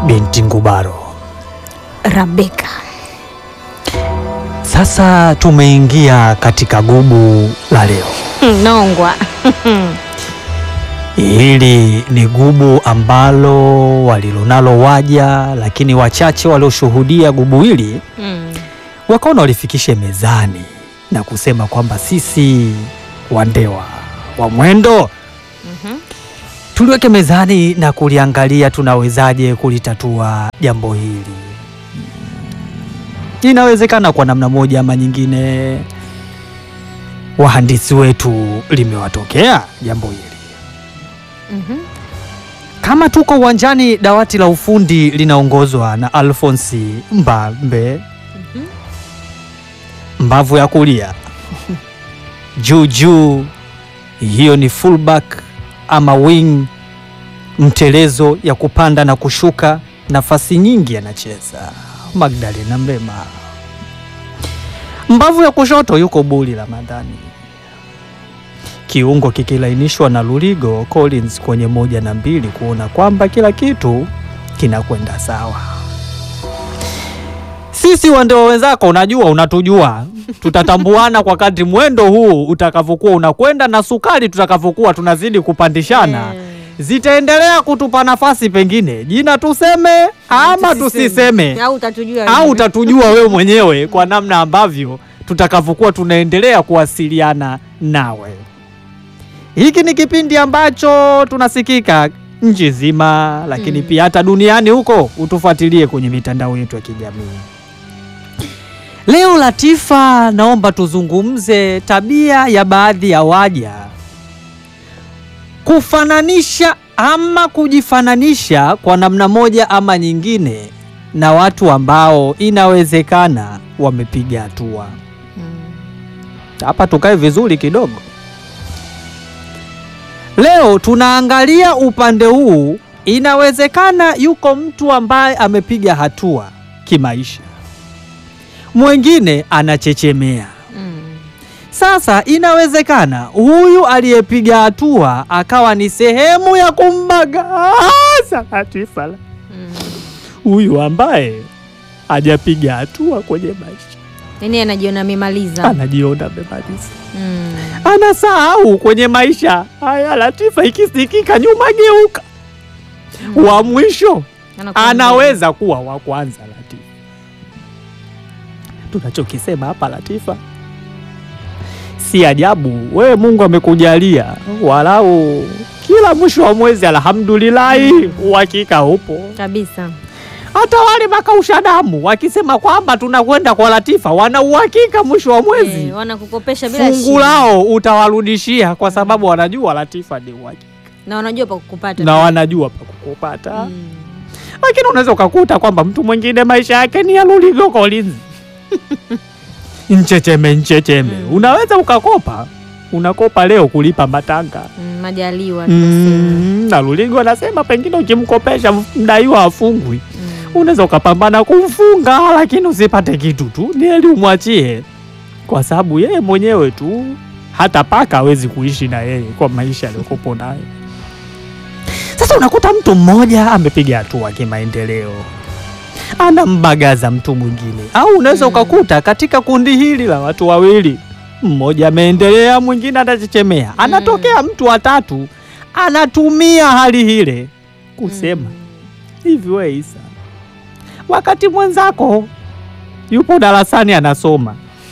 binti Ngubaro. Rabeka. Sasa tumeingia katika gubu la leo. Nongwa. Hili ni gubu ambalo walilonalo waja, lakini wachache walioshuhudia gubu hili Mm. wakaona walifikishe mezani na kusema kwamba sisi wandewa wa mwendo Mhm. tuliweke mezani na kuliangalia tunawezaje kulitatua jambo hili. Inawezekana kwa namna moja ama nyingine, wahandisi wetu limewatokea jambo hili. Mhm. Kama tuko uwanjani, dawati la ufundi linaongozwa na Alfonsi Mbambe, Mhm. mbavu ya kulia juu juu, hiyo ni fullback ama wing, mtelezo ya kupanda na kushuka, nafasi nyingi anacheza Magdalena Mbema. Mbavu ya kushoto yuko Buli Ramadhani, kiungo kikilainishwa na Luligo Collins kwenye moja na mbili, kuona kwamba kila kitu kinakwenda sawa. Sisi wandewa wenzako, unajua, unatujua, tutatambuana kwa kadri mwendo huu utakavyokuwa unakwenda na sukari tutakavyokuwa tunazidi kupandishana Eh. zitaendelea kutupa nafasi, pengine jina tuseme ama tusiseme, Au utatujua au wewe. utatujua wewe mwenyewe kwa namna ambavyo tutakavyokuwa tunaendelea kuwasiliana nawe. Hiki ni kipindi ambacho tunasikika nchi nzima, lakini Mm. pia hata duniani huko. Utufuatilie kwenye mitandao yetu ya kijamii. Leo Latifa, naomba tuzungumze tabia ya baadhi ya waja kufananisha ama kujifananisha kwa namna moja ama nyingine na watu ambao inawezekana wamepiga hatua. Mm. Hapa tukae vizuri kidogo. Leo tunaangalia upande huu, inawezekana yuko mtu ambaye amepiga hatua kimaisha, mwingine anachechemea. Mm. Sasa inawezekana huyu aliyepiga hatua akawa ni sehemu ya kumbagaza Latifa, Mm. huyu ambaye hajapiga hatua kwenye maisha, Yaani anajiona amemaliza. anajiona amemaliza. Mm. anasahau kwenye maisha haya. Latifa ikisikika nyuma geuka, Mm. wa mwisho Anakuwa anaweza kuwa wa kwanza. Latifa, tunachokisema hapa Latifa, si ajabu wewe Mungu amekujalia walau kila mwisho wa mwezi, alhamdulillahi, uhakika upo. kabisa. Hata wale makausha damu wakisema kwamba tunakwenda kwa Latifa, wana uhakika mwisho wa mwezi Eh, wanakukopesha bila fungu shida. lao utawarudishia kwa sababu wanajua Latifa ni uhakika Na wanajua pa kukupata. na wanajua pa kukupata. Mm. Lakini unaweza ukakuta kwamba mtu mwingine maisha yake ni ya Luligo Collins nchecheme nchecheme. Mm. Unaweza ukakopa, unakopa leo kulipa matanga Mm, majaliwa tunasema. mm, na Luligo anasema pengine ukimkopesha mdaiwa afungwi, Mm. unaweza ukapambana kumfunga, lakini usipate kitu tu, ni heri umwachie, kwa sababu yeye mwenyewe tu hata paka hawezi kuishi na yeye kwa maisha aliyokupo nayo. Sasa unakuta mtu mmoja amepiga hatua kimaendeleo, anambagaza mtu mwingine, au unaweza Mm. ukakuta katika kundi hili la watu wawili, mmoja ameendelea, mwingine anachechemea, anatokea mtu watatu anatumia hali hile kusema Mm. hivi we Isa, wakati mwenzako yupo darasani anasoma,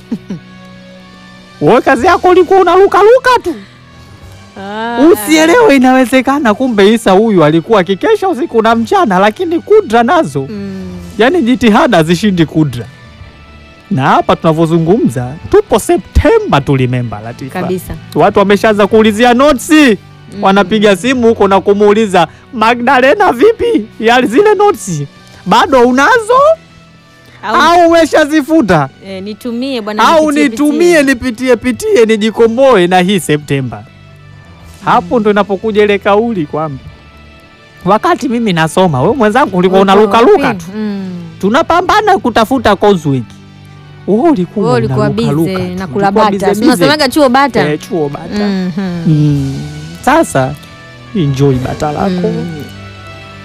wewe kazi yako ulikuwa unalukaluka tu, Ah. usielewe. Inawezekana kumbe Isa huyu alikuwa akikesha usiku na mchana, lakini kudra nazo, Mm. yani jitihada zishindi kudra. Na hapa tunavyozungumza tupo Septemba, tulimemba Latifa, Kabisa. watu wameshaanza kuulizia notisi Mm. wanapiga simu huko na kumuuliza Magdalena, vipi ya zile notes bado unazo Au, au umeshazifuta eh, nitumie bwana au nipitie, nitumie pitie. nipitie pitie nijikomboe na hii Septemba. Hapo ndo inapokuja ile kauli kwamba wakati mimi nasoma, we mwenzangu ulikuwa Ulikuwa unalukaluka wapi? tu, Mm. tunapambana kutafuta Coswig, wewe ulikuwa Wewe ulikuwa unalukaluka bize tu, na kula ulikuwa bata. bize Si bize. Unasemaga chuo bata. Eh, chuo bata Mhm. Mm. Sasa enjoy bata lako Mm.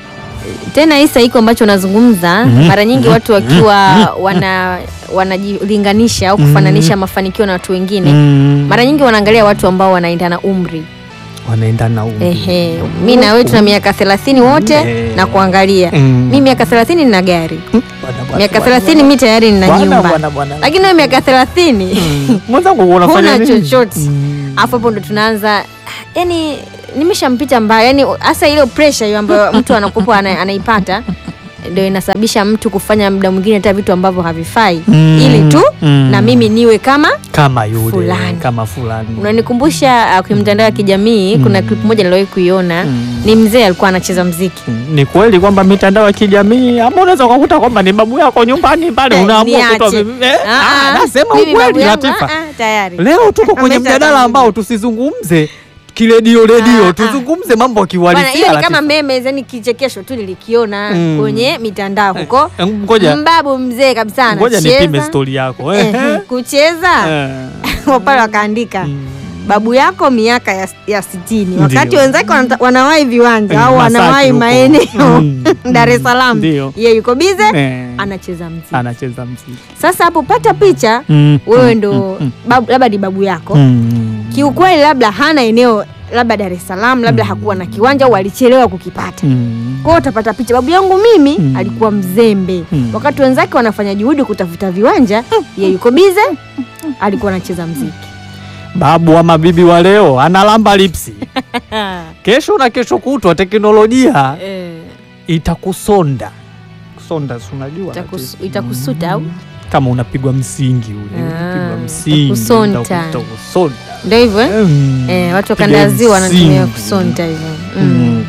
tena Isa, iko ambacho unazungumza Mhm. mara nyingi Mhm. watu wakiwa wana wanajilinganisha au kufananisha mafanikio na watu wengine Mm. mara nyingi wanaangalia watu ambao wanaendana umri. wanaenda na umri. Ehe, mi na wewe tuna miaka 30 wote Eh. na kuangalia Mm. mi miaka 30 nina gari, Bwana, bwana, miaka bwana, 30 mi tayari nina bwana, nyumba, bwana, bwana. lakini wewe miaka 30 Mm. mwenzangu unafanya huna nini? chochote. Mm. Alafu hapo ndo tunaanza yani, nimeshampita mbaya yani, hasa ile pressure hiyo ambayo mtu anakupa ana, anaipata ndio inasababisha mtu kufanya muda mwingine hata vitu ambavyo havifai Mm. ili tu Mm. na mimi niwe kama kama yule Fulani. kama fulani unanikumbusha uh, kwenye mtandao wa kijamii kuna clip moja niliwahi kuiona Mm. ni mzee alikuwa anacheza mziki Mm. ni kweli kwamba mitandao ya kijamii ama unaweza ukakuta kwamba ni babu yako nyumbani pale Eh, unaamua niache. kutoa vi- eh, Ah, ah, ah, nasema mimi babu ukweli yangu, Latifa ah, ah, tayari leo tuko kwenye Amesha mjadala tangulia. ambao tusizungumze kiredio redio Ah, ah. tuzungumze mambo Bwana, akiwalisia hiyo ni kama meme yani kichekesho tu nilikiona Mm. kwenye mitandao huko Eh, ngoja mbabu mzee kabisa ngoja nipime anacheza stori yako Eh, eh. kucheza Eh. pale wakaandika Mm. babu yako miaka ya, ya sitini Ndio. wakati wenzake wanata- wanawahi viwanja au Masaki wanawahi huko. maeneo Mm. Dar es Salaam, Ndio. yeye yuko bize Eh. anacheza mziki. anacheza mziki Sasa hapo pata picha Mm. wewe Mm. ndo Mm. babu, labda ni babu yako Mm. kiukweli, labda hana eneo labda Dar es Salaam, labda hakuwa na kiwanja au alichelewa kukipata. Mm. Kwa hiyo utapata picha, babu yangu mimi Mm. alikuwa mzembe, Mm. wakati wenzake wanafanya juhudi kutafuta viwanja, yeye yuko bize, alikuwa anacheza mziki. babu wa mabibi wa leo analamba lipsi kesho na kesho kutwa teknolojia Eh, itakusonda kusonda si unajua itakus- Latifa? itakusuta au kama unapigwa msingi ule Ah, unapigwa msingi itakusonta. itaku- itakusonda ndio hivyo eh? Mm. Eh, watu Piga wakanda ziwa wanatumia msingi. kusonta hivyo mm. Mm.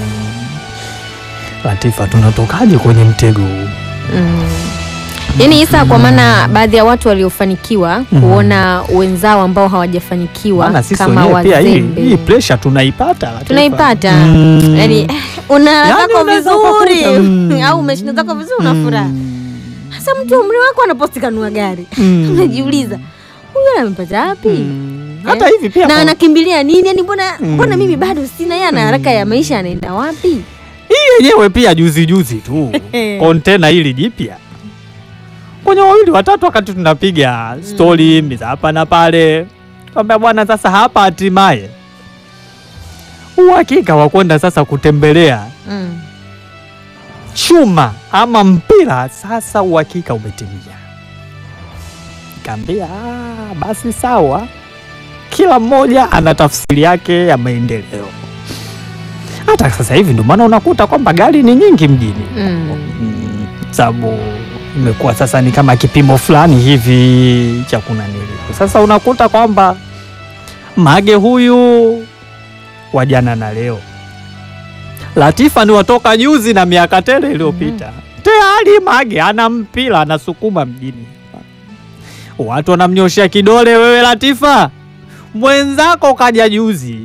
Latifa, tunatokaje kwenye mtego huu? Mm. Yaani Isa, kwa maana baadhi ya watu waliofanikiwa Mm. kuona wenzao ambao hawajafanikiwa Maana sisi kama wenyewe pia hii, wazembe hii pressure tunaipata Latifa. tunaipata Mm. yaani eh, una Yaani zako unaweza vizuri ukakuta, mm. au umeshinda zako vizuri una furaha Mm. hasa mtu umri wako anaposti kanua gari Mm. unajiuliza huyu amepata wapi Mm. hata hivi pia na kwa- anakimbilia nini yani mbona Mm. mbona mimi bado sina yeye ana haraka ya maisha anaenda wapi hii yenyewe pia juzi juzi tu kontena hili jipya kwenye wawili watatu, wakati tunapiga stori mm. hapa na pale, kwamba bwana, sasa hapa hatimaye uhakika wa kwenda sasa kutembelea mm. chuma ama mpira, sasa uhakika umetimia. Kaambia "Ah, basi sawa, kila mmoja ana tafsiri yake ya maendeleo. Hata sasa hivi ndio maana unakuta kwamba gari ni nyingi mjini Mm. Mm, sababu imekuwa sasa ni kama kipimo fulani hivi cha kunanili. Sasa unakuta kwamba Mage huyu wa jana na leo, Latifa ni watoka juzi na miaka tele iliyopita. Tayari Mage ana mpira anasukuma mjini, watu wanamnyoshea kidole, wewe Latifa mwenzako kaja juzi,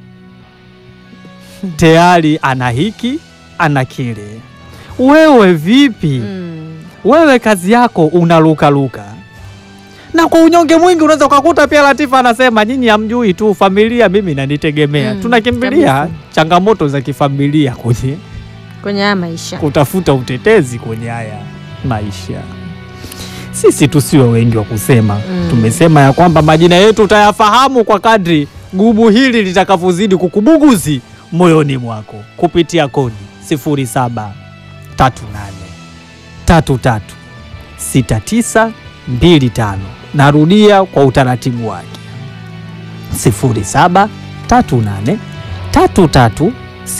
tayari ana hiki ana kile. Wewe vipi? Mm. Wewe kazi yako unalukaluka, na kwa unyonge mwingi unaweza ukakuta pia Latifa anasema nyinyi hamjui tu familia, mimi nanitegemea. Mm, Tunakimbilia kabisa. changamoto za kifamilia kwenye kwenye haya maisha kutafuta utetezi kwenye haya maisha. Sisi tusiwe wengi wa kusema Mm. tumesema ya kwamba majina yetu utayafahamu kwa kadri gubu hili litakavyozidi kukubuguzi moyoni mwako kupitia kodi 0738 33 6925. Narudia kwa utaratibu wake 0738 33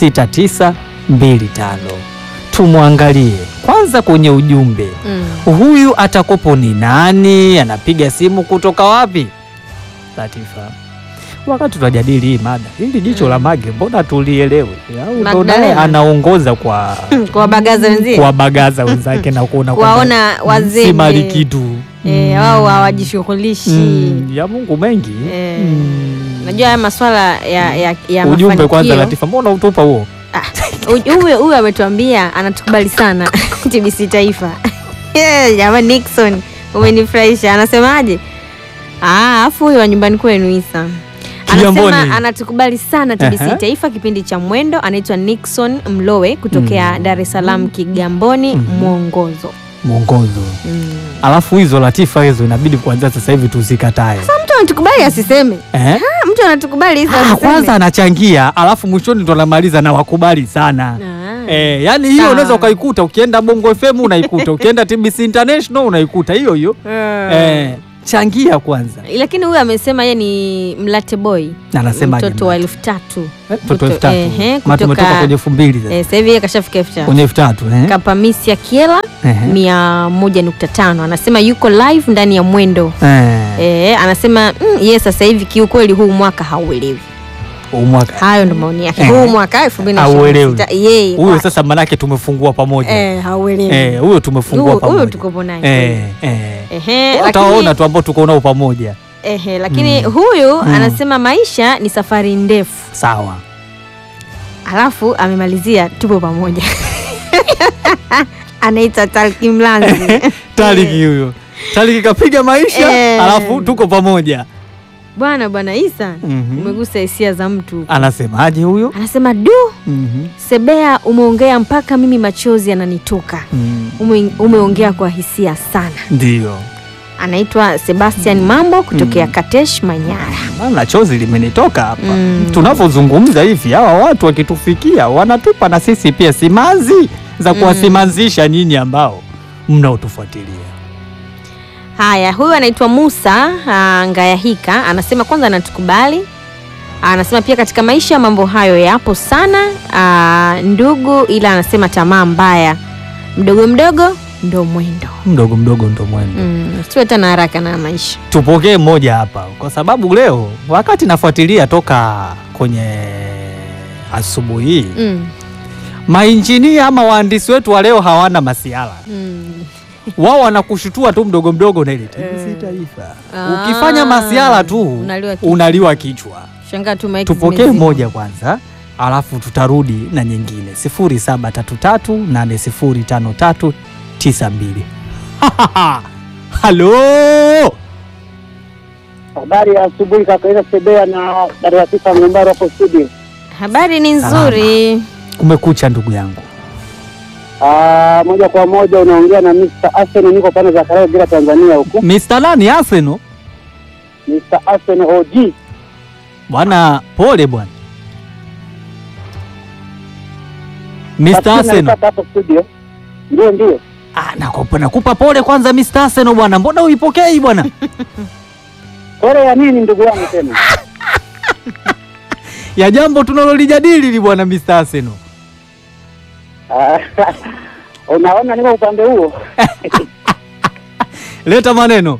6925. Tumwangalie kwanza kwenye ujumbe mm. huyu atakopo ni nani? Anapiga simu kutoka wapi? Latifa, wakati tunajadili hii mada, hili jicho la Mage mbona tulielewe? Au ndo naye Magdalena. anaongoza kwa kwa bagaza wenzie kuwabagaza wenzake na kuona kwamba kuwaona si wazembe mali kitu eh, wao hawajishughulishi Mm, ya Mungu mengi Eh, Mm. najua haya maswala ya, ya, ya ujumbe mafanikio. kwanza, Latifa, mbona utupa huo? Ah, huyu huyu ametuambia anatukubali sana TBC Taifa. Eh, Jamani Nixon, umenifurahisha. Anasemaje? Ah, afu huyu wa nyumbani kwenu Isa Kigamboni. Anasema anatukubali sana TBC Ehe. Taifa kipindi cha Mwendo. Anaitwa Nixon Mlowe kutokea Mm. Dar es Salaam Kigamboni Mhm. mwongozo. mwongozo. Mm. Alafu hizo latifa hizo inabidi kuanzia sasa hivi tuzikatae. Mtu anatukubali asiseme. Eh? Ah, mtu anatukubali hizo Ah, asiseme. kwanza anachangia alafu mwishoni ndo anamaliza na wakubali sana. Ah. Eh, yani hiyo Sawa. unaweza ukaikuta ukienda Bongo FM unaikuta, ukienda TBC International unaikuta hiyo hiyo. Eh, changia kwanza. Lakini huyu amesema yeye ni mlate boy, Na anasema mtoto wa elfu tatu Eh, mtoto elfu tatu. Ehe, Maana kutoka- tumetoka kwenye elfu mbili sasa. eh, sasa hivi yeye kashafika elfu tatu Kwenye elfu tatu eh? Kapamisia Kiela Ehe. mia moja nukta tano anasema yuko live ndani ya Mwendo. Eh, Eh, anasema mm, yeye sasa hivi kiukweli huu mwaka hauelewi. huu mwaka. Hayo ndo maoni yake. Eh. Huu mwaka 2026 yeye Huyo kwa- sasa manake tumefungua pamoja. eh, hauelewi. Eh, huyo tumefungua Huyu- huyu pamoja. tuko naye. Eh, eh. Ehe, Utaona lakini, tu ambao tuko nao pamoja. ehe, lakini Mm. huyu Mm. anasema maisha ni safari ndefu, Sawa. alafu amemalizia tupo pamoja. Anaita Talki Mlanzi. Taliki huyo. Taliki kapiga maisha Eh. alafu tuko pamoja. Bwana bwana Isa, Mhm. umegusa hisia za mtu. Anasemaje huyo? Anasema du, Mhm. Sebea umeongea mpaka mimi machozi yananitoka. Mm. Ume, umeongea kwa hisia sana. Ndio. Anaitwa Sebastian Mambo kutokea Mm. Katesh Manyara. Maana chozi limenitoka hapa. Mm. Tunavyozungumza hivi hawa watu wakitufikia wanatupa na sisi pia simanzi za Mm. kuwasimazisha nyinyi ambao mnaotufuatilia. Haya, huyu anaitwa Musa ah, Ngayahika anasema kwanza anatukubali. Anasema pia katika maisha mambo hayo yapo sana ah, ndugu, ila anasema tamaa mbaya, mdogo mdogo ndo mwendo. Mdogo mdogo ndo mwendo. Mm, siwe tena haraka na maisha. Tupokee mmoja hapa kwa sababu leo wakati nafuatilia toka kwenye asubuhi hii Mm, mainjinia ama wahandisi wetu wa leo hawana masiala mm. wao wanakushutua tu mdogo mdogo na ile TBC Eh. Taifa. Ah, Ukifanya masiala tu unaliwa kichwa. unaliwa kichwa. Shangaa tu maiki Tupokee zimezima. moja kwanza, alafu tutarudi na nyingine 0733805392. Halo, Habari ya asubuhi kaka Ila Sebea na Dar Tisa Mgombaro hapo studio. Habari ni nzuri. kumekucha ndugu yangu. Ah, moja kwa moja unaongea na Mr. Arsenal, niko pande za Karawe bila Tanzania huku. Mr. nani Arsenal? Mr. Arsenal OG. Bwana pole bwana. Mr. Lakini Arsenal. nalipata hapo studio. Ndio ndio. Ah, nakupa, nakupa pole kwanza Mr. Arsenal bwana. Mbona uipokei bwana? Pole ya nini ndugu yangu tena? ya jambo tunalolijadili li bwana Mr. Arsenal. Ah, Unaona niko upande huo. Leta maneno.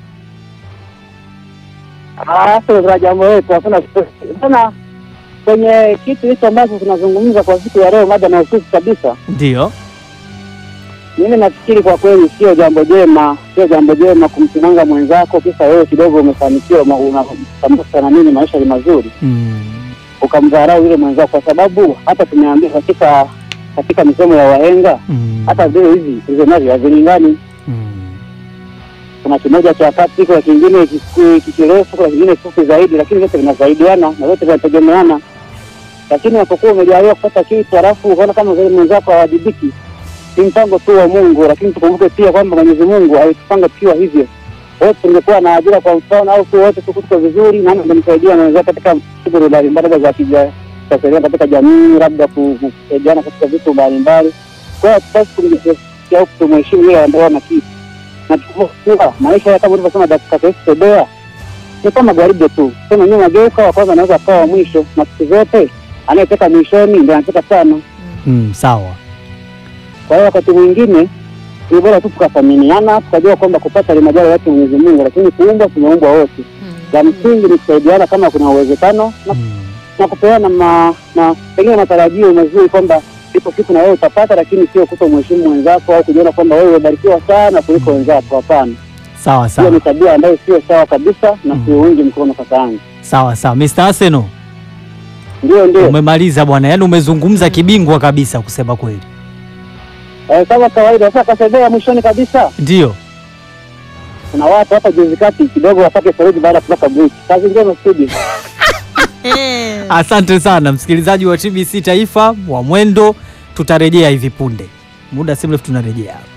Ah, sio za jambo letu hakuna bana kwenye kitu hicho ambacho tunazungumza kwa siku ya leo, mada mahususi kabisa. Ndio. Mimi nafikiri kwa kweli sio jambo jema, sio jambo jema kumsimanga mwenzako kisa wewe kidogo umefanikiwa, ma- unasambusa na nini, maisha ni mazuri, Mm. ukamdharau yule mwenzako, kwa sababu hata tumeambia katika katika misemo ya wahenga, Mm. hata vile hivi hizo navyo havilingani. Mm. Kuna kimoja cha kati, kuna kingine kiku- kikirefu, kuna kingine fupi zaidi, lakini vyote vinasaidiana na vyote vinategemeana. Lakini unapokuwa umejaliwa kupata kitu halafu ukaona kama vile mwenzako hawajibiki, ni mpango tu wa Mungu, lakini tukumbuke pia kwamba Mwenyezi Mungu alitupanga tukiwa hivyo. Wote tungekuwa na ajira kwa mfano, au tu wote tuko tuko vizuri, nani angemsaidia mwenzake katika shughuli mbalimbali za kija kusaidia katika jamii, labda ku- ku- kusaidiana katika vitu mbalimbali. Kwa hiyo hatupasi kumjisikia au kutomheshimu yule ambaye ana kitu na tukuwa maisha ya kama ulivyosema dakika Yesu Sebea ni kama gwaride tu, sema nyuma geuka, wa kwanza anaweza akawa wa mwisho, na siku zote anayetoka mwishoni ndio anatoka sana. Mm, sawa. Kwa hiyo wakati mwingine ni bora tu tukathaminiana, tukajua kwamba kupata ni majali yake Mwenyezi Mungu, lakini kuumbwa tumeumbwa wote. Mm. La msingi ni kusaidiana kama kuna uwezekano na, Mm. na kupeana ma, na pengine matarajio mazuri kwamba ipo siku na wewe utapata, lakini sio kuto mheshimu mwenzako au kujiona kwamba wewe umebarikiwa sana kuliko wenzako. Hapana, Sawa hiyo sawa. ni tabia ambayo sio sawa kabisa na Mm. siuungi mkono kaka yangu. Sawa sawa. Mr. Arsenal, Ndio, ndio. umemaliza bwana. Yaani umezungumza kibingwa kabisa kusema kweli. Eh, kama kawaida. Sasa kasebea mwishoni kabisa, Ndio. kuna watu hapa juzi kati kidogo wapate saruji baada ya kutoka break. Kazi njema studio. Asante sana msikilizaji wa TBC Taifa wa Mwendo, tutarejea hivi punde, muda si mrefu tunarejea.